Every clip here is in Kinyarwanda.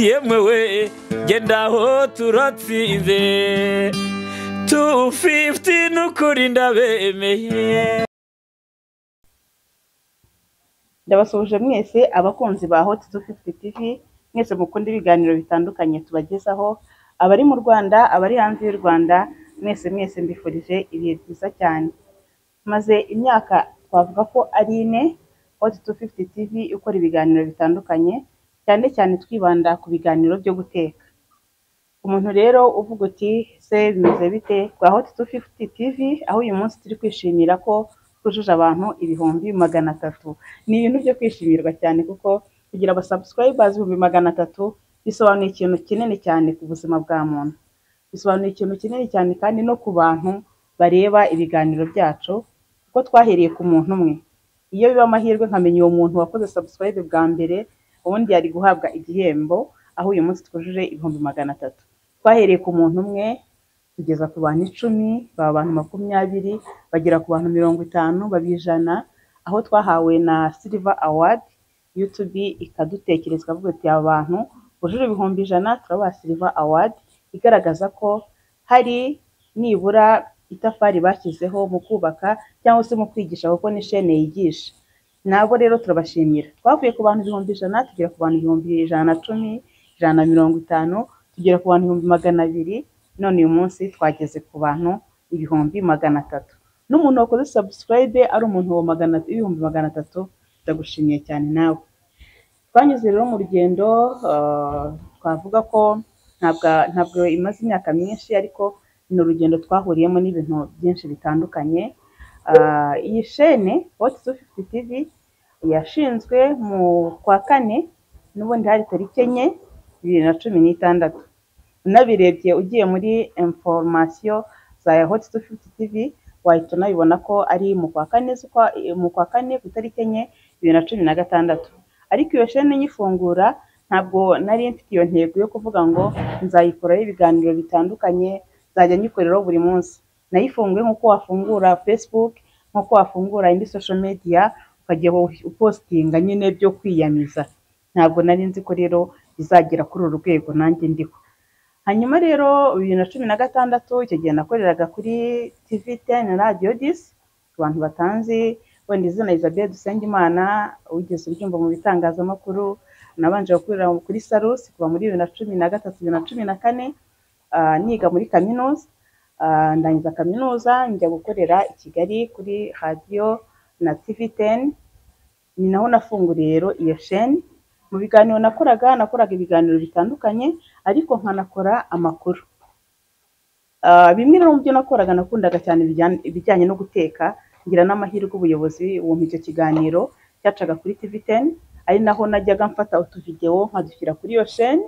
yemwe we genda aho turatsinze tu fifuti n'ukuri ndabemeye ndabasuhuje mwese abakunzi ba hoti tu fifuti tivi mwese mukunda ibiganiro bitandukanye tubagezaho abari mu rwanda abari hanze y'u rwanda mwese mwese mbifurije ibihe byiza cyane maze imyaka twavuga ko ari ine hoti tu fifuti tivi ikora ibiganiro bitandukanye cyane cyane twibanda ku biganiro byo guteka umuntu rero uvuga uti se bimeze bite kwa hoti tu fifuti tivi aho uyu munsi turi kwishimira ko twujuje abantu ibihumbi magana atatu ni ibintu byo kwishimirwa cyane kuko kugira abasabusikayibazi ibihumbi magana atatu bisobanuye ikintu kinini cyane ku buzima bwa muntu bisobanuye ikintu kinini cyane kandi no ku bantu bareba ibiganiro byacu kuko twahereye ku muntu umwe iyo biba amahirwe nkamenya uwo muntu wakoze sabusikarayibe bwa mbere ubundi yari guhabwa igihembo aho uyu munsi twujuje ibihumbi magana atatu twahereye ku muntu umwe tugeza ku bantu icumi baba abantu makumyabiri bagera ku bantu mirongo itanu baba ijana aho twahawe na silver award yutubi ikadutekereza ikavuga iti aba bantu bujuje ibihumbi ijana turabaha silver award igaragaza ko hari nibura itafari bashyizeho mu kubaka cyangwa se mu kwigisha kuko ni shene yigisha nabo rero turabashimira twavuye ku bantu ibihumbi ijana tugera ku bantu ibihumbi ijana na cumi ijana na mirongo itanu tugera ku bantu ibihumbi magana abiri none uyu munsi twageze ku bantu ibihumbi magana atatu n'umuntu wakoze sabusikarayibe ari umuntu wa magana ibihumbi magana atatu ndagushimiye cyane nawe twanyuze rero mu rugendo ah, twavuga ko ntabwo ntabwo imaze imyaka myinshi ariko ni urugendo twahuriyemo n'ibintu byinshi bitandukanye Ah, iyi shene hoti tu fifuti tivi yashinzwe mu kwa kane n'ubundi hari tariki enye bibiri na cumi n'itandatu unabirebye ugiye muri informasiyo za hoti tu fifuti tivi wahita unabibona ko ari mu kwa kane z'ukwa- mu kwa kane ku itariki enye bibiri na cumi na gatandatu ariko iyo shene nyifungura ntabwo nari mfite iyo ntego yo kuvuga ngo nzayikoraho ibiganiro bitandukanye nzajya nyikoreraho buri munsi nayifunguye nk'uko wafungura facebook nk'uko wafungura indi social media ukajya u- upostinga nyine byo kwiyamiza ntabwo nari nzi ko rero izagera kuri uru rwego nanjye ndiho hanyuma rero bibiri na cumi na gatandatu icyo gihe nakoreraga kuri tv ten radio disi ku bantu batanzi wenda izina isabelle dusengimana wigeze ubyumva mu bitangazamakuru nabanje gukorera kuri sarusi kuva muri bibiri na cumi na gatatu bibiri na cumi na kane ah, niga muri kaminuza Ah, ndangiza kaminuza njya gukorera i kigali kuri radiyo na tv ten ni naho nafunguriye rero iyo sheni mu biganiro nakoraga nakoraga ibiganiro bitandukanye ariko nkanakora amakuru Ah, bimwe rero mu byo nakoraga nakundaga cyane ibijyanye ibijyanye no guteka ngira n'amahirwe ubuyobozi bumpa icyo kiganiro cyacaga kuri tv ten ari naho najyaga mfata utuvidewo nkadushyira kuri iyo sheni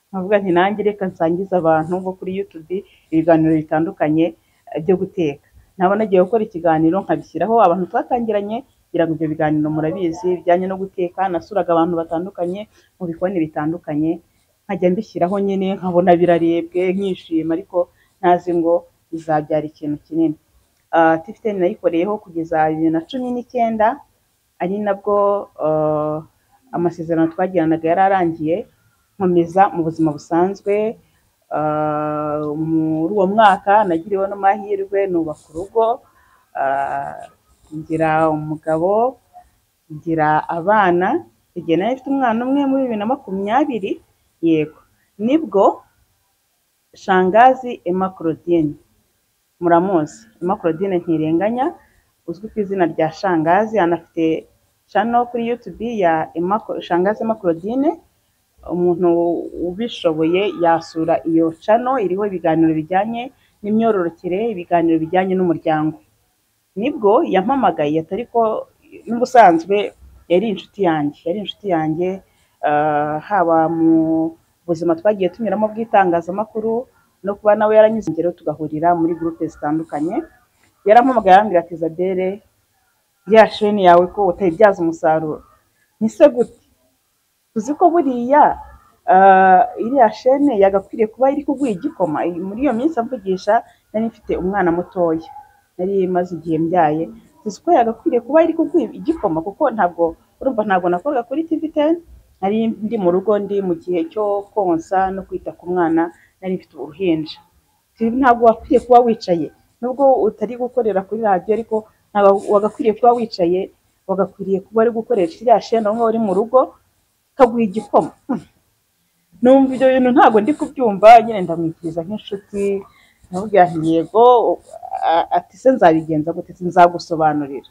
nkavuga nti nanjye reka nsangize abantu bo kuri YouTube ibiganiro bitandukanye eh, byo guteka naba nagiye gukora ikiganiro nkabishyiraho abantu twatangiranye kugira ngo ibyo biganiro murabizi bijyanye no guteka nasuraga abantu batandukanye mu bikoni bitandukanye nkajya mbishyiraho nyine nkabona birarebwe nkishima ariko ntazi ngo bizabyara ikintu kinini uh, tifiteni nayikoreyeho kugeza bibiri na cumi n'icyenda ari nabwo ah, amasezerano twagiranaga yari arangiye nkomeza mu buzima busanzwe Ah, muri uwo mwaka nagiriwe n'amahirwe nubaka urugo Ah, ngira umugabo ngira abana igihe nari mfite umwana umwe muri bibiri na makumyabiri yego nibwo shangazi emma claudine muramuzi emma claudine ntirenganya uzwi ku izina rya shangazi anafite channel kuri youtube ya Emma Cla- shangazi emma claudine umuntu ubishoboye yasura iyo cano iriho ibiganiro bijyanye n'imyororokere ibiganiro bijyanye n'umuryango nibwo yampamagaye atari ko n'ubusanzwe yari inshuti yanjye yari inshuti yanjye ah, haba mu buzima twagiye tunyuramo bw'itangazamakuru no kuba nawe yaranyuze ingero tugahurira muri gurupe zitandukanye yarampamagaye arambwira ati isabelle ya sheni yawe ko utayibyaza umusaruro ni se gute tuzi ko buriya ah, iriya shene yagakwiriye kuba iri kuguha igikoma muri iyo minsi avugisha nari mfite umwana mutoya nari maze igihe mbyaye tuzi ko yagakwiriye kuba iri kuguha igikoma kuko ntabwo urumva ntabwo nakoraga kuri tv ten nari ndi mu rugo ndi mu gihe cyo konsa no kwita ku mwana nari mfite uruhinja ntabwo wakwiye kuba wicaye nubwo utari gukorera kuri radiyo ariko ntabwo wagakwiriye kuba wicaye wagakwiriye kuba ari gukoresha iriya sheni aho ngaho uri mu rugo ukaguha igikoma numva ibyo bintu ntabwo ndi kubyumva nyine ndamwikiriza nk'inshuti namubwira nti yego ati se nzabigenza gute nzagusobanurira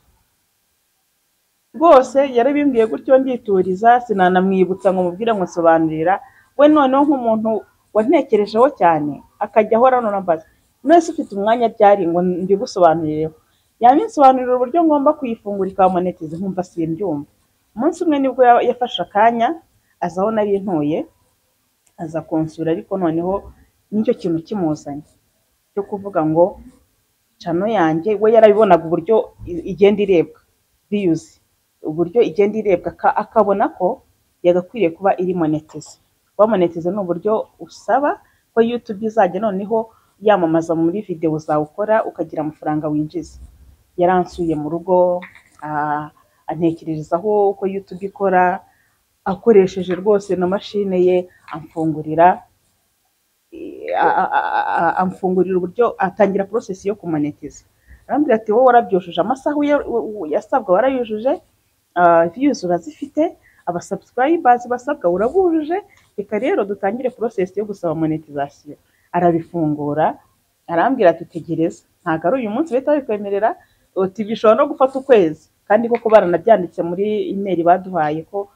rwose yarabimbwiye gutyo ndituriza sinanamwibutsa ngo mubwire ngo nsobanurira we noneho nk'umuntu wantekerejeho cyane akajya ahora mbaza mwese ufite umwanya ryari ngo mbigusobanurireho yabinsobanurira uburyo ngomba kuyifungura ikabamoneteza nkumva simbyumva umunsi umwe nibwo yafashe akanya aza aho nari ntuye aza kunsura ariko noneho nicyo kintu kimuzanye cyo kuvuga ngo cano yanjye we yarabibonaga uburyo igenda irebwa biyuze uburyo igenda irebwa akabona ko yagakwiriye kuba iri moneteze kuba moneteze ni uburyo usaba ko yutube izajya noneho yamamaza muri videwo zawe ukora ukagira amafaranga winjiza yaransuye mu rugo antekererezaho uko yutube ikora akoresheje rwose na mashine ye amfungurira amfungurira uburyo atangira porosesi yo kumonetiza arambwira ati wowe warabyujuje amasaha yasabwa warayujuje viyuzi urazifite abasabusirayibazi basabwa urabujuje reka rero dutangire porosesi yo gusaba monetizasiyo arabifungura arambwira ati tegereza ntabwo ari uyu munsi bahita babikwemerera bishobora no gufata ukwezi kandi koko baranabyanditse muri imeri baduhaye ko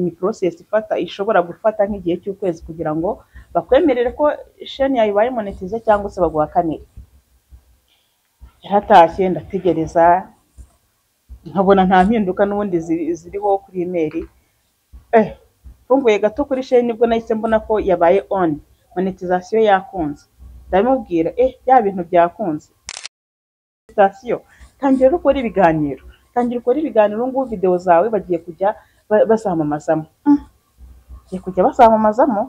ni porosesi ifata ishobora gufata nk'igihe cy'ukwezi kugira ngo bakwemerere ko sheni yawe ibaye monetize cyangwa se baguha kane yaratashye ndategereza nkabona nta mpinduka n'ubundi ziriho kuri imeri mfunguye gato kuri sheni nibwo nahise mbona ko yabaye oni monetizasiyo yakunze ndabimubwira eh bya bintu byakunze monetizasiyo tangira ukora ibiganiro tangira ukora ibiganiro ngubu videwo zawe bagiye kujya bazamamazamo bagiye kujya bazamamazamo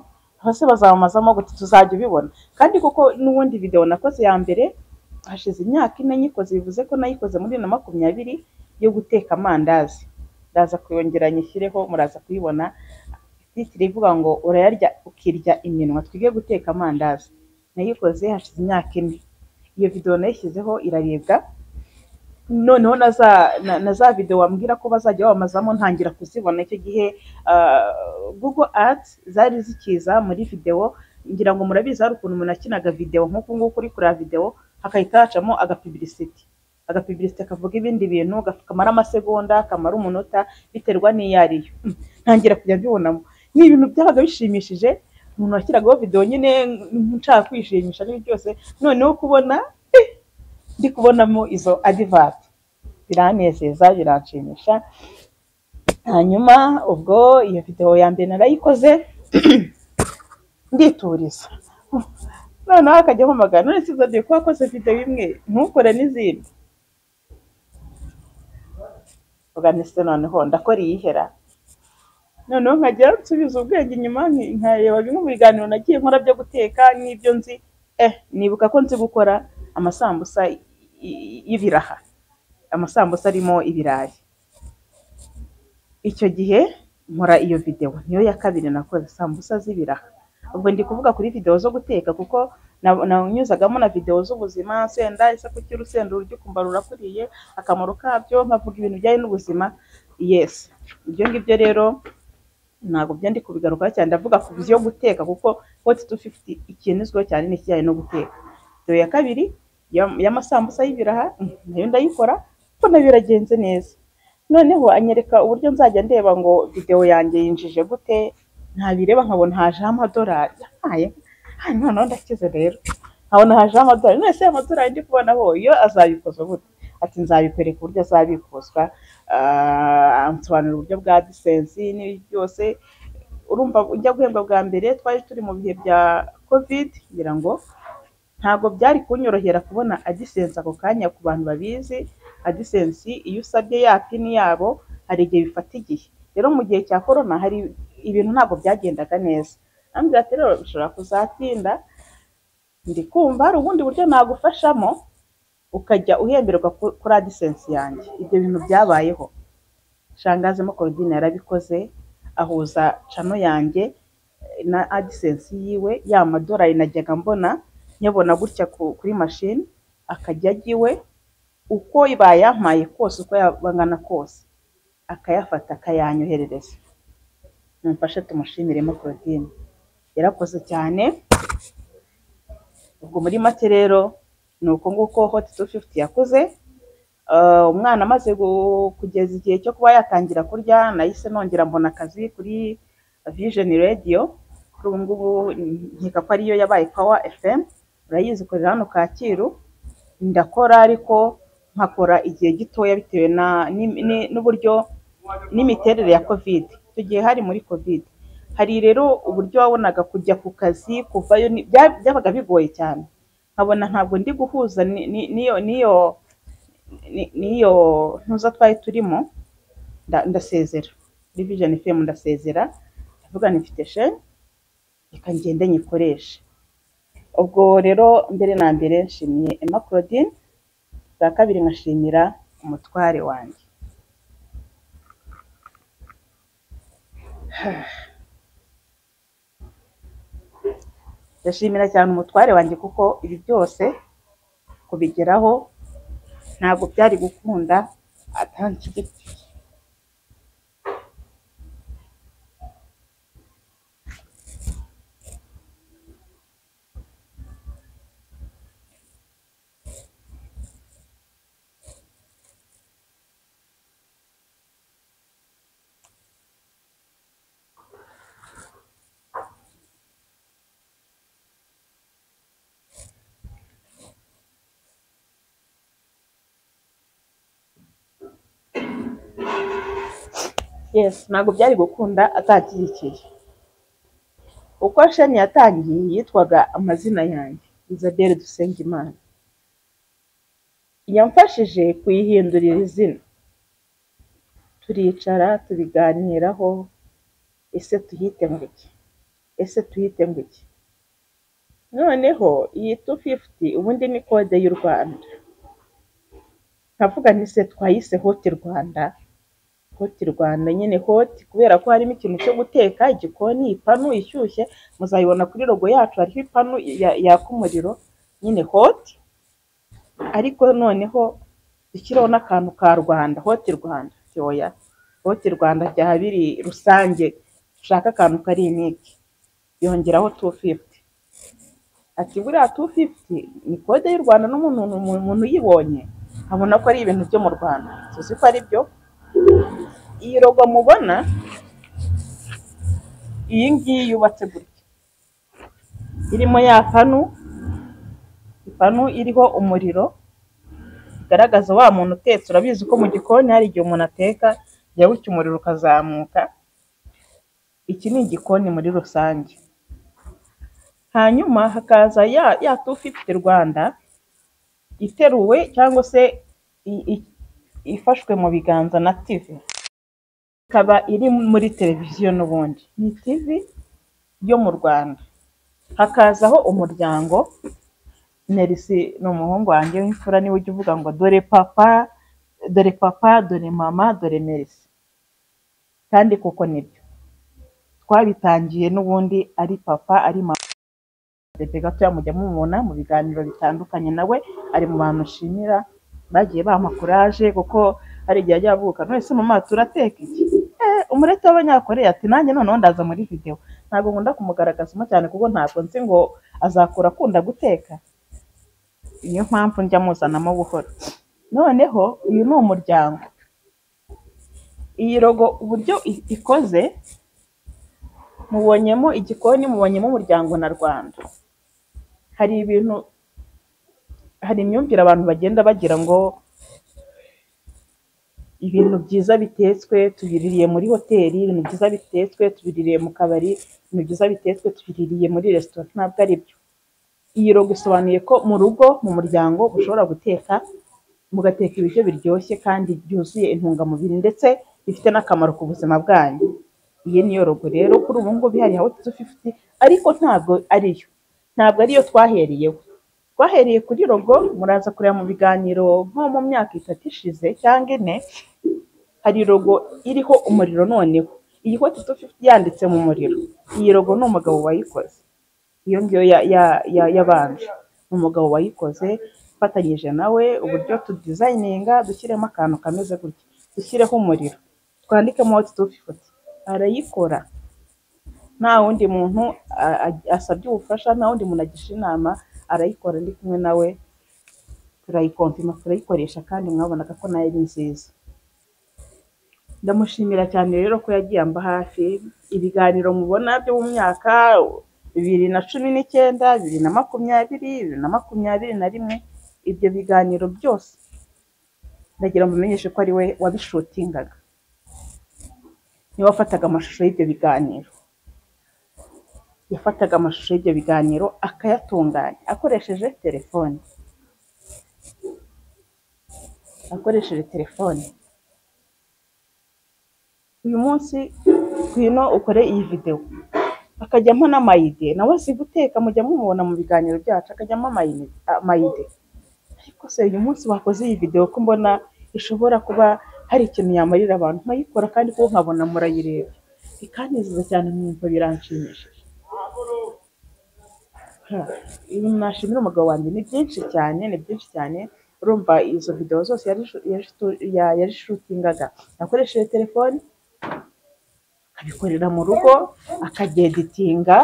hose bazamamazamo gute tuzajya ubibona kandi kuko n'ubundi videwo nakoze ya mbere hashize imyaka ine nyikoze bivuze ko nayikoze muri bibiri na makumyabiri yo guteka amandazi ndaza kuyongera nyishyireho muraza kuyibona titire ivuga ngo urayarya ukirya iminwa twige guteka amandazi nayikoze hashize imyaka ine iyo videwo nayishyizeho irarebwa noneho na za videwo wambwira ko bazajya bamamazamo ntangira kuzibona icyo gihe google ati zari zikiza muri videwo ngira ngo murabizi hari ukuntu umuntu akinaga videwo nk'uku nguku uri kureba videwo hakahita hacamo agapiblisiti agapiblisiti kavuga ibindi bintu kamara amasegonda kamara umunota biterwa n'iyo ariyo ntangira kujya mbibonamo ni ibintu byabaga bishimishije umuntu washyiragaho videwo nyine nshaka kwishimisha n'ibyo byose noneho kubona ndi kubonamo izo adivati biranezeza biranshimisha hanyuma ubwo iyo videwo ya mbere narayikoze ndituriza noneho akajya ampamagara none sizadiye ko wakoze videwo imwe ntukore n'izindi uganise noneho ndakora iyihera noneho nkajya nsubiza ubwenge inyuma nkareba bimwe mu biganiro nagiye nkora byo guteka n'ibyo nzi eh nibuka ko nzi gukora amasambusa y'ibiraha amasambusa arimo ibirayi icyo gihe nkora iyo videwo niyo ya kabiri nakoze sambusa z'ibiraha ubwo ndi kuvuga kuri videwo zo guteka kuko nanyuzagamo na videwo z'ubuzima senda isaku cy'urusenda urujya ukumva rurakuriye akamaro kabyo nkavuga ibintu bijyanye n'ubuzima yesi ibyo ngibyo rero ntabwo byandi kubigarukaho cyane ndavuga ku byo guteka kuko hoti tu fifuti ikintu izwiho cyane ni ikijyanye no guteka videwo ya kabiri y'amasambusa y'ibiraha nayo ndayikora kuko nayo biragenze neza noneho anyereka uburyo nzajya ndeba ngo videwo yanjye yinjije gute ntabireba nkabona hajeho amadolari noneho ndakize rero nkabona hajeho amadolari none se amadolari ndi kubonaho iyo azabikoza gute ati nzabikwereka uburyo azabikozwa nsobanura uburyo bwa disensi n'ibindi byose urumva ujya guhembwa bwa mbere twari turi mu bihe bya kovide ngira ngo ntabwo byari kunyorohera kubona adisensi ako kanya ku bantu babizi adisensi iyo usabye ya pini yabo hari igihe bifata igihe rero mu gihe cya korona hari ibintu ntabwo byagendaga neza ambwira ati rero bishobora kuzatinda ndi kumva hari ubundi buryo nagufashamo ukajya uhemberwa kuri adisensi yanjye ibyo bintu byabayeho shangazemo korudine yarabikoze ahuza cano yanjye na adisensi yiwe ya madorari najyaga mbona nyabona gutya ku- kuri mashini akajya ajya iwe uko bayampaye kose uko yabangana kose akayafata akayanyoherereza mumfashe tumushimiremo Claudine yarakoze cyane ubwo muri make rero ni uko nguko hoti tu fifuti yakuze Ah, umwana amaze gu- kugeza igihe cyo kuba yatangira kurya nahise nongera mbona akazi kuri vision radio kuri ubu ngubu nkeka ko ariyo yabaye power fm urayizi ikorera hano kacyiru ndakora ariko nkakora igihe gitoya bitewe na ni- ni- n'uburyo n'imiterere ya covid tugiye hari muri covid hari rero uburyo wabonaga kujya ku kazi kuvayo ni- bya- byabaga bigoye cyane nkabona ntabwo ndi guhuza ni- ni- n'iyo n'iyo ni- n'iyo ntuza twari turimo nda- ndasezera muri vision fm ndasezera ndavuga nti mfite sheni reka ngende nyikoreshe ubwo rero mbere na mbere nshimiye emma claudine bwa kabiri nkashimira umutware wanjye ndashimira cyane umutware wanjye kuko ibi byose kubigeraho ntabwo byari gukunda atanshyigikira yes ntabwo byari gukunda atanshyigikira uko sheni yatangiye yitwaga amazina yanjye isabelle dusengimana yamfashije kuyihindurira izina turicara tubiganiraho ese tuyite ngo iki ese tuyite ngo iki noneho iyi tu fifuti ubundi ni kode y'u rwanda nkavuga nti se twayise hoti rwanda hoti rwanda nyine hoti kubera ko harimo ikintu cyo guteka igikoni ipanu ishyushye muzayibona kuri rogo yacu hariho ipanu ya- yaka umuriro nyine hoti ariko noneho dushyiraho n'akantu ka rwanda hoti rwanda ati oya hoti rwanda byaba biri rusange dushaka akantu kari iniki yongeraho tu fifuti ati buriya tu fifuti ni kode y'u rwanda n'umuntu umuntu umuntu uyibonye abona ko ari ibintu byo mu rwanda tuzi ko ari byo iyi rogo mubona iyi ngiyi yubatse gutya irimo ya panu ipanu iriho umuriro bigaragaza wa muntu utetse urabizi ko mu gikoni hari igihe umuntu ateka jya bucya umuriro ukazamuka iki ni igikoni muri rusange hanyuma hakaza ya ya tu fifuti rwanda iteruwe cyangwa se i- i- ifashwe mu biganza na tivi ikaba iri muri televiziyo n'ubundi ni tivi yo mu rwanda hakazaho umuryango nerisi ni umuhungu wanjye w'imfura niwe ujya uvuga ngo dore papa dore papa dore mama dore merisi kandi koko nibyo twabitangiye n'ubundi ari papa ari mama Pepe gatoya mujya mumubona mu biganiro bitandukanye nawe ari mu bantu nshimira bagiye bampa kuraje kuko hari igihe ajya avuka nonese mama turateka iki Eh, umurete w'abanyakoreya ati nanjye noneho ndaza muri video ntabwo nkunda kumugaragazamo cyane kuko ntabwo nzi ngo azakura akunda guteka niyo mpamvu njya muzanamo buhoro noneho uyu ni umuryango iyi rogo uburyo i- ikoze mubonyemo igikoni mubonyemo umuryango na rwanda hari ibintu hari imyumvire abantu bagenda bagira ngo ibintu byiza bitetswe tubiririye muri hoteli ibintu byiza bitetswe tubiririye mu kabari ibintu byiza bitetswe tubiririye muri resitora ntabwo ari byo iyi rogo isobanuye ko mu rugo mu muryango ushobora guteka mugateka ibiryo biryoshye kandi byuzuye intungamubiri ndetse bifite n'akamaro ku buzima bwanyu iyi niyo rogo rero kuri ubu ngubu ihari hawo tu fifuti ariko ntabwo ariyo ntabwo ariyo twahereyeho twahereye kuri rogo muraza kureba mu biganiro nko mu myaka itatu ishize cyangwa ine hari logo iriho umuriro noneho iyi hoti tu fifiti yanditse mu muriro iyi rogo ni umugabo wayikoze iyo ngiyo ya- ya- ya- yabanje ni umugabo wayikoze ufatanyije nawe uburyo tudizayininga dushyiremo akantu kameze gutya dushyireho umuriro twandikemo hoti tu fifiti arayikora nta wundi muntu a- a- asabye ubufasha nta wundi muntu agisha inama arayikora ndi kumwe nawe turayikompima turayikoresha kandi mwabonaga ko nayo ari nziza ndamushimira cyane rero ko yagiye amba hafi ibiganiro mubona byo mu myaka bibiri na cumi n'icyenda bibiri na makumyabiri bibiri na makumyabiri na rimwe ibyo biganiro byose ndagira ngo mumenyeshe ko ari we wabishutingaga niwe wafataga amashusho y'ibyo biganiro yafataga amashusho y'ibyo biganiro akayatunganya akoresheje telefone akoresheje telefone uyu munsi ngwino ukore iyi videwo akajyamo n'amayide nawe azi guteka mujya mumubona mu biganiro byacu akajyamo amayide amayide ariko se uyu munsi wakoze iyi videwo ko mbona ishobora kuba hari ikintu yamarira abantu nkayikora kandi ko nkabona murayireba ikanezeza cyane mwumva biranshimishije Ha, ibi nashimira umugabo wanjye ni byinshi cyane ni byinshi cyane urumva izo videwo zose yarishu- yarishu- ya- yarishutingaga yakoresheje telefoni akabikorera mu rugo akageditinga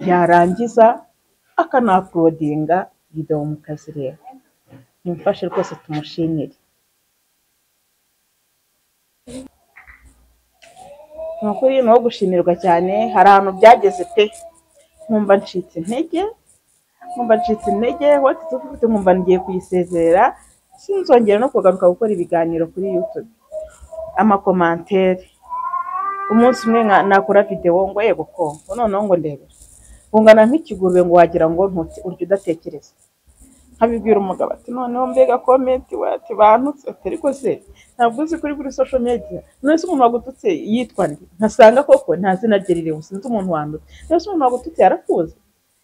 yarangiza akanapurodinga videwo mukazireba nimufashe rwose tumushimire ni ukuri ni uwo gushimirwa cyane hari ahantu byageze pe nkumva ncitse intege nkumva ncitse intege wati tufite nkumva ngiye kuyisezerera sinzongera no kugaruka gukora ibiganiro kuri yutube amakomantere umunsi umwe nka- nakora videwo ngo yego ko ngo noneho ngo ndebe ungana nk'ikigurube ngo wagira ngo ntuti urya udatekereza nkabibwira umugabo ati noneho mbega komenti wati bantutse ati ariko se ntabwo uzi kuri buri social media none se umuntu wagututse yitwa nde nkasanga koko nta zina rye ririho sinzi umuntu wandutse none se umuntu wagututse yarakuzi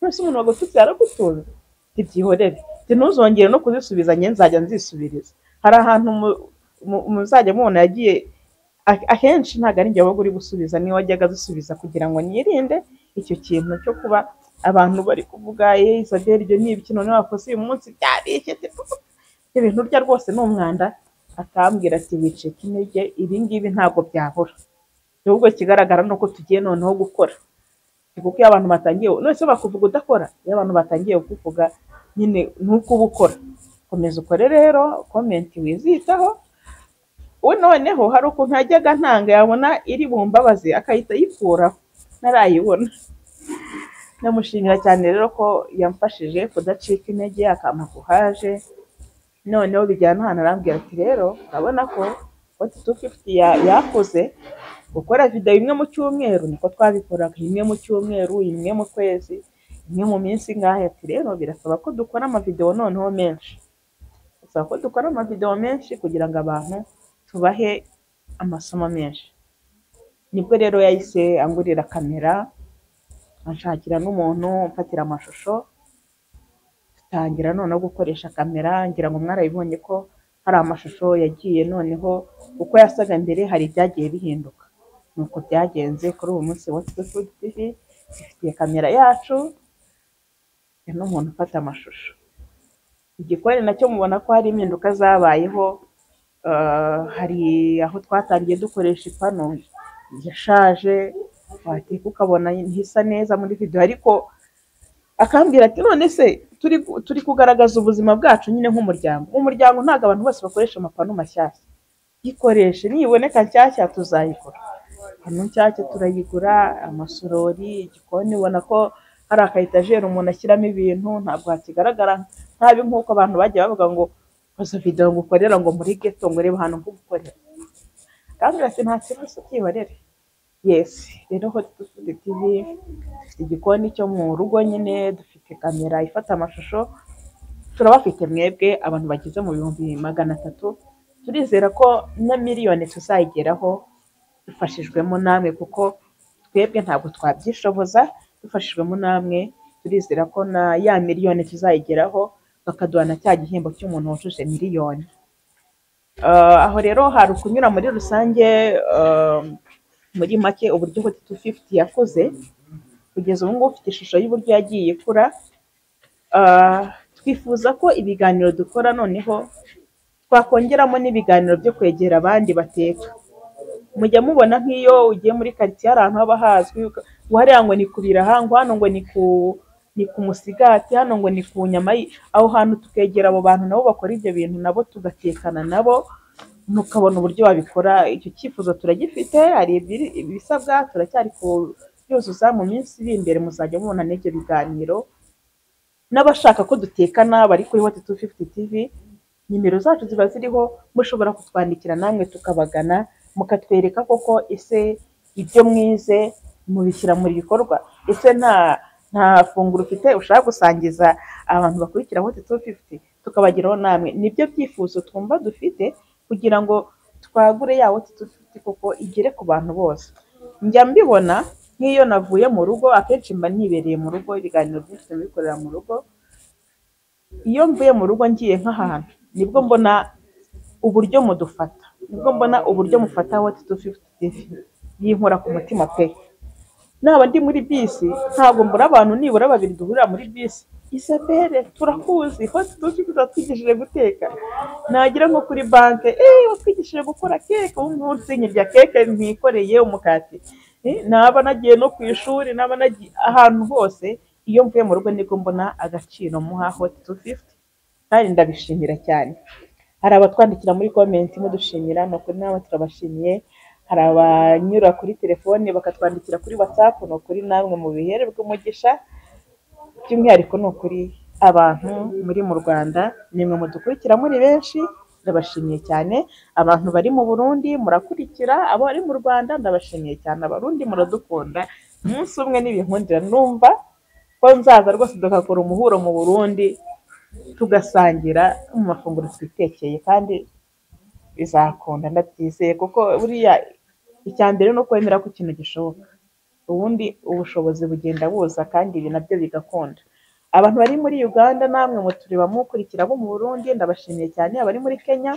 none se umuntu wagututse yaragutunze ntibyihorere ntuzongere no kuzisubiza njye nzajya nzisubiriza hari ahantu mu- mu- muzajya mubona yagiye a- akenshi ntabwo ari njye wabaga uri gusubiza niwe wajyaga adusubiza kugira ngo nirinde icyo kintu cyo kuba abantu bari kuvuga ye isabel ibyo ni ibiki none wakoze uyu munsi byarishye te- ibyo bintu urya rwose ni umwanda akambwira ati wicika intege ibi ngibi ntabwo byabura ahubwo ikigaragara ni uko tugiye noneho gukora kuko iyo abantu batangiye none se bakuvuga udakora iyo abantu batangiye kukuvuga nyine nuko uba ukora komeza ukore rero komenti wizitaho we noneho hari ukuntu yajyaga ntanga yabona iri bumbabaze akahita ayikuraho ntarayibona ndamushimira cyane rero ko yamfashije kudacika intege akampa kuhaje noneho bijyana ahantu arambwira ati rero urabona ko oti tu fifuti yakoze gukora videwo imwe mu cyumweru niko twabikoraga imwe mu cyumweru imwe mu kwezi imwe mu minsi ingahe ati rero birasaba ko dukora amavidewo noneho menshi bisaba ko dukora amavidewo menshi kugira ngo abantu tubahe amasomo menshi nibwo rero yahise angurira kamera anshakira n'umuntu umfatira amashusho dutangira noneho gukoresha kamera ngira ngo mwarabibonye ko hari amashusho yagiye noneho uko yasaga mbere hari ibyagiye bihinduka nuko byagenze kuri ubu munsi wa Food TV dufitiye kamera yacu dufite n'umuntu ufata amashusho igikoni nacyo mubona ko hari impinduka zabayeho eh, hari aho twatangiye dukoresha ipanu yashaje wateka ukabona ntisa neza muri video ariko akambwira ati none se turi turi kugaragaza ubuzima bwacu nyine nk'umuryango umuryango ntabwo abantu bose bakoresha amapanu mashyashya ikoreshe niboneka nshyashya tuzayikora hano nshyashya turayigura amasorori igikoni ubona ko hari akayetajeri umuntu ashyiramo ibintu ntabwo hakigaragara ntabi nk'uko abantu bagiye bavuga ngo koza videwo ngo ukorera ngo muri geto ngo urebe ahantu nk'ugukorera akambwira ati nta kibazo byibarere yesi rero hoti dufite tivi dufite igikoni cyo mu rugo nyine dufite kamera ifata amashusho turabafite mwebwe abantu bageze mu bihumbi magana atatu turizera ko na miliyoni tuzayigeraho dufashijwemo namwe kuko twebwe ntabwo twabyishoboza dufashijwemo namwe turizera ko na ya miliyoni tuzayigeraho bakaduha na cya gihembo cy'umuntu wujuje miliyoni Eh, aho rero hari ukunyura muri rusange eh, muri make uburyo hoti tu fifuti yakoze kugeza ubu ngubu ufite ishusho y'uburyo yagiye ikura Ah, twifuza ko ibiganiro dukora noneho twakongeramo n'ibiganiro byo kwegera abandi bateka mujya mubona nk'iyo ugiye muri karitsiye hari ahantu haba hazwi uka- ngo hariya ngo ni ku birahango hano ngo ni ku ni ku musigati hano ngo ni ku nyama y- aho hantu tukegera abo bantu nabo bakora ibyo bintu nabo tugatekana nabo mukabona uburyo wabikora icyo cyifuzo turagifite hari ibiri- ibisabwa turacyari kubyuzuza mu minsi iri imbere muzajya mubona n'ibyo biganiro n'abashaka ko dutekana bari kuri What 250 TV nimero zacu ziba ziriho mushobora kutwandikira namwe tukabagana mukatwereka koko ese ibyo mwize mubishyira mu bikorwa ese nta nta funguro ufite ushaka gusangiza abantu bakurikira What 250 tukabagiraho namwe nibyo byifuzo twumva dufite kugira ngo twagure ya What 250 koko igere ku bantu bose njya mbibona nk'iyo navuye mu rugo akenshi mba nibereye mu rugo ibiganiro byinshi ndabikorera mu rugo iyo mvuye mu rugo ngiye nk'ahantu nibwo mbona uburyo mudufata nibwo mbona uburyo mufata wati tu fifuti tivi yinkora ku mutima pe naba ndi muri bisi ntabwo mbura abantu nibura babiri duhurira muri bisi isabere turakuzi hoti dufite watwigishije guteka nagira nko kuri banke eee watwigishije gukora keke ubu ngubu nsinye rya keke ntikoreye umukati Eh, naba nagiye no ku ishuri naba nagiye ahantu hose iyo mvuye mu rugo nibwo mbona agaciro muha hoti tu fifuti kandi ndabishimira cyane hari abatwandikira muri komenti mudushimira ni ukuri nawe turabashimiye hari abanyura kuri telefone bakatwandikira kuri watsapu ni ukuri namwe mu bihere umugisha by'umwihariko ni ukuri abantu muri mu rwanda nimwe mudukurikira muri benshi ndabashimiye cyane abantu bari mu burundi murakurikira abo bari mu rwanda ndabashimiye cyane abarundi muradukunda umunsi umwe n'ibinkundira numva ko nzaza rwose tugakora umuhuro mu burundi tugasangira mu mafunguro twitekeye kandi bizakunda ndabyizeye kuko buriya icya mbere ni ukwemera ko ikintu gishoboka ubundi ubushobozi bugenda buza kandi ibi nabyo bigakunda abantu bari muri uganda namwe mutureba mukurikira abo mu burundi ndabashimiye cyane abari muri kenya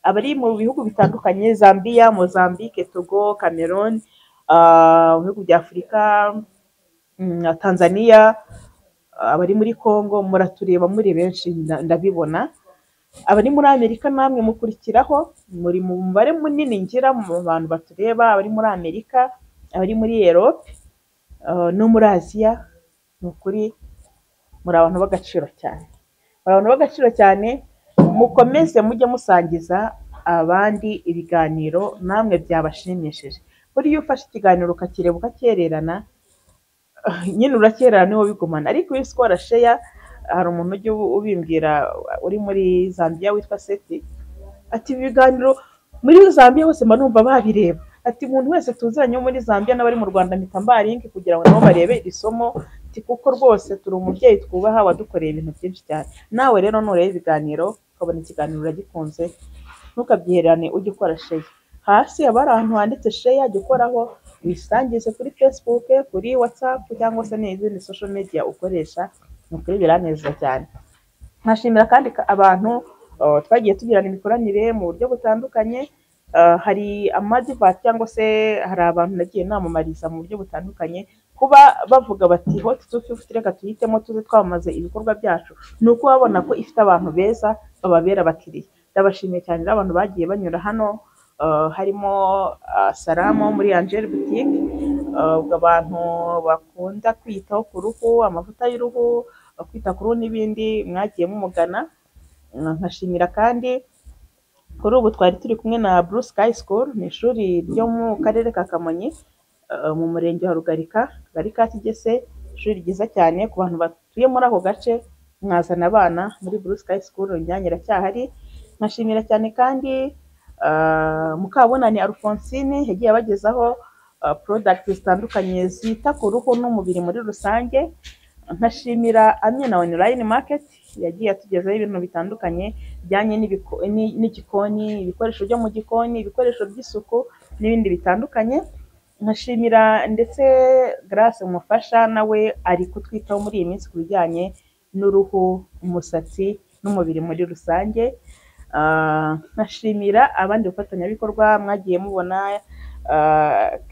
abari mu bihugu bitandukanye zambiya mozambique togo cameroon ah, mu bihugu bya afurika mm, tanzania abari muri Congo muratureba muri benshi nda- ndabibona abari muri Amerika namwe mukurikiraho muri mu mubare munini ngira mu bantu batureba abari muri Amerika abari muri Europe ah, no muri Aziya ni ukuri muri abantu b'agaciro cyane muri abantu b'agaciro cyane mukomeze mujye musangiza abandi ibiganiro namwe byabashimishije buriya iyo ufashe ikiganiro ukakireba ukakererana nyine urakerera niwo bigumana ariko iyo sikora sheya hari umuntu ujya ubu- ubimbwira uri muri zambia witwa seti ati ibi biganiro muri zambia hose mba numva babireba ati umuntu wese tuzanye wo muri zambia n'abari mu rwanda mpita mbaringi kugira ngo nabo barebe iri somo ati kuko rwose turi umubyeyi twubaha wadukoreye ibintu byinshi cyane nawe rero nureba ibiganiro ukabona ikiganiro uragikunze ntukabyihererane ujye ukora sheya hasi haba hari ahantu handitse sheya jya ukoraho wisangize kuri facebook kuri whatsapp cyangwa se n'izindi social media ukoresha ni ukuri biranezeza cyane nkashimira kandi ka- abantu uh, twagiye tugirana imikoranire mu buryo butandukanye Uh, hari amadivati cyangwa se hari abantu nagiye namamariza mu buryo butandukanye kuba bavuga bati hoti tu fifuti reka tuyitemo tuze twamamaze ibikorwa byacu ni uko babona ko ifite abantu beza bababera abakiriya ndabashimiye cyane rero abantu bagiye banyura hano uh, harimo uh, Salama wo muri Angel Boutique uh, ubwo abantu bakunda kwiyitaho ku ruhu amavuta y'uruhu uh, kwita ku ruhu n'ibindi mwagiye mumugana Uh, nkashimira kandi kuri ubu twari turi kumwe na Blue Sky School ni ishuri ryo mu karere ka Kamonyi uh, mu murenge wa Rugarika Rugarika Kigese ishuri ryiza cyane ku bantu batuye muri ako gace mwazana abana muri Blue Sky School ryanjye iracyahari nkashimira cyane kandi uh, Mukabunani Alphonsine yagiye abagezaho uh, product zitandukanye zita ku ruhu n'umubiri muri rusange nkashimira Amina Online Market yagiye atugezaho ibintu bitandukanye bijyanye n'ibiko- ni- n'igikoni ibikoresho byo mu gikoni ibikoresho by'isuku n'ibindi bitandukanye nkashimira ndetse Grace umufasha nawe ari kutwitaho muri iyi minsi ku bijyanye n'uruhu umusatsi n'umubiri muri rusange Ah, nkashimira abandi bafatanyabikorwa mwagiye mubona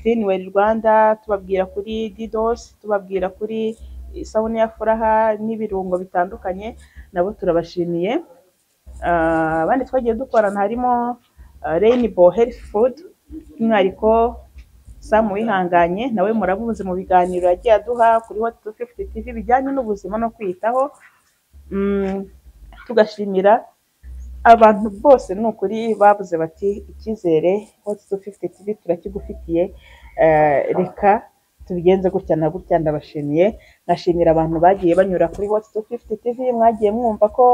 Clean Well Rwanda tubabwira kuri Didos tubabwira kuri isabune ya furaha n'ibirungo bitandukanye nabo turabashimiye Ah, abandi twagiye dukorana harimo Rainbow Health Food by'umwihariko Sam Wihanganye nawe muramuzi mu biganiro yagiye aduha kuri Hot 250 TV bijyanye n'ubuzima no kwiyitaho Mm, tugashimira abantu bose ni ukuri bavuze bati icyizere Hot 250 TV turakigufitiye Eh, reka tubigenze gutya na gutya ndabashimiye nkashimira abantu bagiye banyura kuri Hot 250 TV mwagiye mwumva ko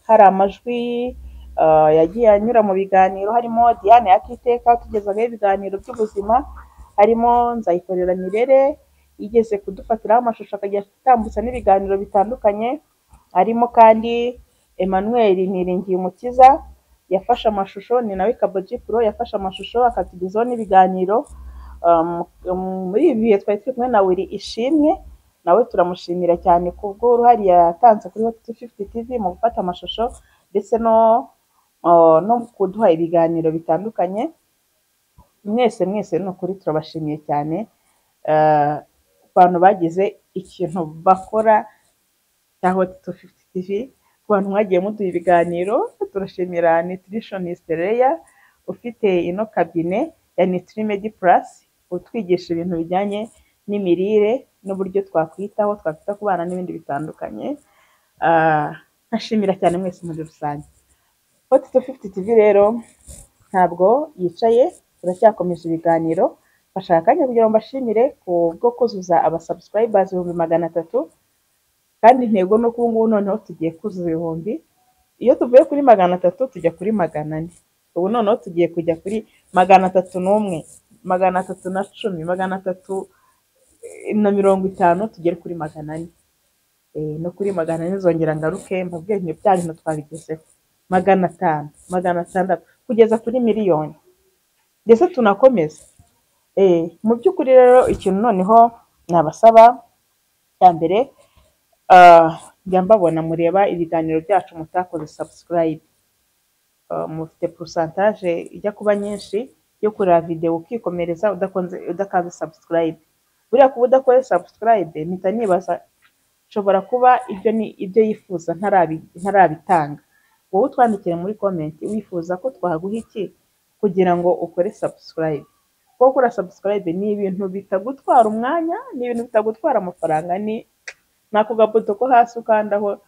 hari amajwi eh, yagiye anyura mu biganiro harimo Diane Yakiteka tugezaho ibiganiro by'ubuzima harimo Nzayikorera Mirere yigeze kudufatiraho amashusho akajya atambutsa n'ibiganiro bitandukanye harimo kandi Emmanuel Niringiye Umukiza yafashe amashusho ni nawe Kaboji Pro yafashe amashusho akatugezaho n'ibiganiro Um, um, muri ibi bihe twari turi kumwe na Willy Ishimwe nawe turamushimira cyane ku bw'uruhare yatanze kuri Hot 250 TV mu gufata amashusho ndetse no uh, no kuduha ibiganiro bitandukanye mwese mwese ni ukuri turabashimiye cyane uh, ku bantu bagize ikintu bakora cya Hot 250 TV ku bantu mwagiye muduha ibiganiro turashimira nutritionist Leia ufite ino kabine ya Nutrimedi Plus utwigisha ibintu bijyanye n'imirire n'uburyo twakwitaho twakwita ku bana n'ibindi bitandukanye Ah, nkashimira cyane mwese muri rusange Hot 250 TV rero ntabwo yicaye turacyakomeje ibiganiro bashaka akanya kugira ngo mbashimire ku bwo kuzuza abasubscribers ibihumbi magana atatu kandi intego ni uko ubu ngubu noneho tugiye kuzuza ibihumbi iyo tuvuye kuri magana atatu tujya kuri magana ane ubu noneho tugiye kujya kuri magana atatu n'umwe magana atatu na cumi magana atatu eh, na mirongo itanu tugere kuri magana ane Eh, no kuri magana ane zongera ngaruke mbabwire ibintu byanyu na twabigezeho magana atanu magana atandatu kugeza kuri miliyoni ndetse tunakomeza Eh, mu by'ukuri rero ikintu noneho nabasaba cya mbere ah, njya mbabona mureba ibiganiro byacu mutakoze subscribe Uh, mufite porosantaje ijya kuba nyinshi yo kureba videwo ukikomereza udakunze udakanze subscribe buriya kuba udakoze subscribe mpita nibaza nshobora kuba ibyo ni ibyo yifuza ntarabi- ntarabitanga wowe utwandikire muri comment wifuza ko twaguha iki kugira ngo ukore subscribe kuko gukora subscribe ni ibintu bitagutwara umwanya ni ibintu bitagutwara amafaranga ni ni ako gabuto ko hasi ukandaho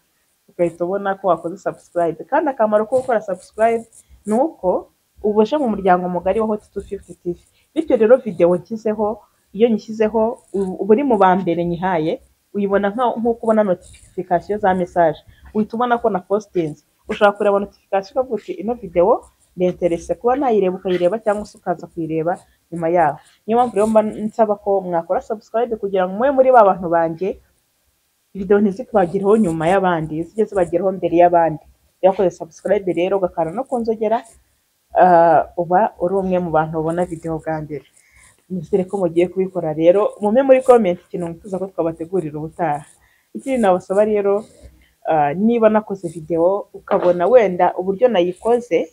ugahita ubona ko wakoze subscribe kandi akamaro ko gukora subscribe ni uko uba uje mu muryango mugari wa Hot 250 TV bityo rero videwo nshyizeho iyo nyishyizeho ubu- uba uri mu ba mbere nyihaye uyibona nka- nk'uko ubona notification za message uhita ubona ko na postinze ushobora kureba notification ukavuga uti ino videwo ndenterese kuba nayireba ukayireba cyangwa se ukaza kuyireba nyuma yaho niyo mpamvu rero mba nsaba ko mwakora subscribe kugira ngo mube muri ba bantu banjye video ntizikubagereho nyuma y'abandi zijye zibageraho mbere y'abandi iyo wakoze subscribe rero ugakanda no ku nzogera ah, uba uri umwe mu bantu babona video bwa mbere nizere ko mugiye kubikora rero mume muri comment ikintu mwifuza ko twabategurira ubutaha ikindi nabasaba rero ah, niba nakoze video ukabona wenda uburyo nayikoze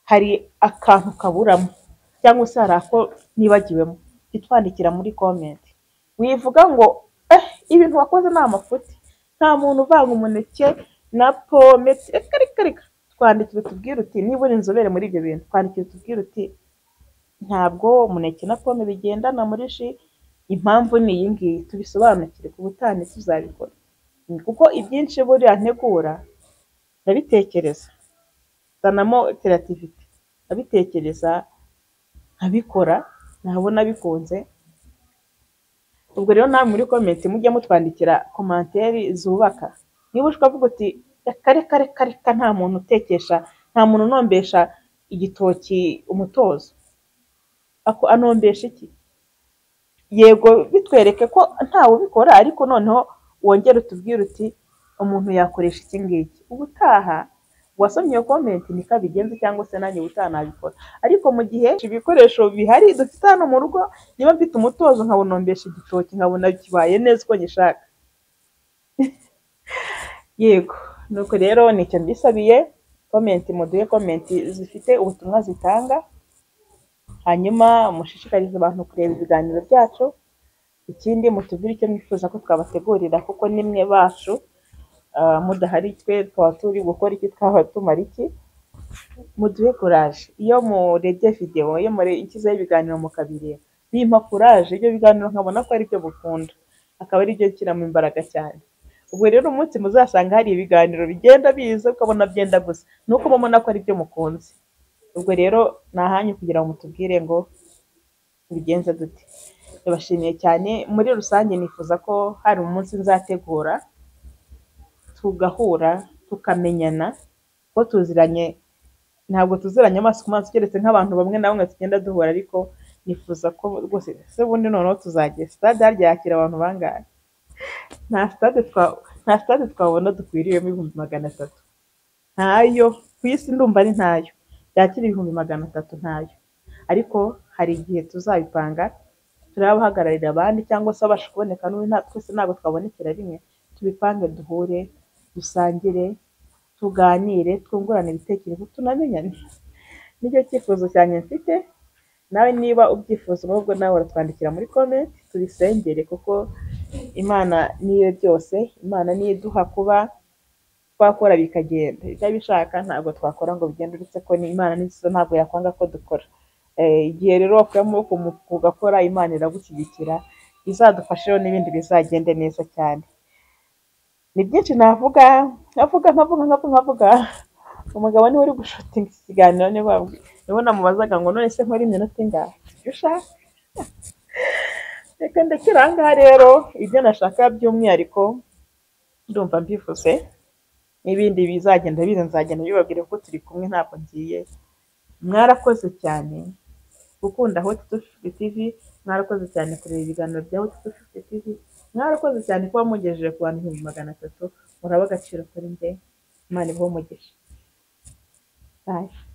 hari akantu kaburamo cyangwa se hari ako nibagiwemo titwandikira muri comment wivuga ngo eh, ibintu wakoze ni amafuti nta muntu uvanga umuneke na pome reka reka reka twandikire tubwire uti niba uri inzobere muri ibyo bintu twandikire tubwire uti ntabwo umuneke na pome bigendana muri ji impamvu ni iyi ngiyi tubisobanukire ku butane tuzabikora kuko ibyinshi buriya ntegura ndabitekereza zanamo terativite ndabitekereza nkabikora nabona bikunze ubwo rero nawe muri komenti mujye mutwandikira komantere zubaka niba ushaka kuvuga uti reka reka reka reka nta muntu utekesha nta muntu unombesha igitoki umutozo ako anombesha iki yego bitwereke ko ntawe ubikora ariko noneho wongere utubwire uti umuntu yakoresha iki ngiki ubutaha uwasomye iyo komenti niko abigenza cyangwa se nanjye ubutaha nabikora ariko mu gihe ibikoresho bihari dufite hano mu rugo niba mfite umutozo nkawunombesha igitoki nkabona kibaye neza uko ngishaka yego nuko rero nicyo mbisabiye komenti muduhe komenti zifite ubutumwa zitanga hanyuma mushishikarize abantu kureba ibiganiro byacu ikindi mutubwire icyo mwifuza ko twabategurira kuko nimwe bacu ah, mudahari twe twaba turi gukora iki twaba tumara iki muduhe kuraje iyo murebye videwo iyo mure- ikizaho ibiganiro mukabireba bimpa kuraje ibyo biganiro nkabona ko ari byo mukunda akaba ari byo nshyiramo imbaraga cyane ubwo rero umunsi muzasanga hari ibiganiro bigenda biza ukabona byenda gusa ni uko uba ubona ko ari byo mukunze ubwo rero ni ahanyu kugira ngo mutubwire ngo tubigenze dute ndabashimiye cyane muri rusange nifuza ko hari umunsi nzategura tugahura tukamenyana ko tuziranye ntabwo tuziranye amaso ku maso keretse nk'abantu bamwe na bamwe tugenda duhura ariko nifuza ko rwose se bundi noneho tuzagera sitade harya yakira abantu bangahe nta sitade twa- nta sitade twabona dukwiriyemo ibihumbi magana atatu ntayo ku isi ndumva ari ntayo yakira ibihumbi magana atatu ntayo ariko hari igihe tuzabipanga turabahagararira abandi cyangwa se abasha kuboneka n'ubu nta twese ntabwo twabonekera rimwe tubipange duhure dusangire tuganire twungurane ibitekerezo tunamenyane nicyo cyifuzo cyanjye mfite nawe niba ubyifuza ahubwo nawe uratwandikira muri komenti tubisengere kuko imana niyo byose imana niyo iduha kuba twakora bikagenda ibyo abishaka ntabwo twakora ngo bigende uretse ko ni imana nziza ntabwo yakwanga ko dukora Eh, igihe rero wakuye amaboko mu ugakora imana iragushyigikira izadufasha rero n'ibindi bizagende neza cyane ni byinshi navuga nkavuga nkavuga nkavuga nkavuga umugabo niwe uri gushotinga iki kiganiro niba niwe namubazaga ngo none se nkora iminota ingahe ibyo ushaka reka ndekera aha ngaha rero ibyo nashaka by'umwihariko ndumva mbivuze n'ibindi bizagenda biza nzagenda bibabwira ko turi kumwe ntabwo ngiye mwarakoze cyane gukunda hoti tu fifiti tivi mwarakoze cyane kureba ibiganiro bya hoti tu fifiti tivi mwarakoze cyane kuba mugejeje ku bantu ibihumbi magana atatu muraba agaciro kuri nde imana ibahe umugisha bayi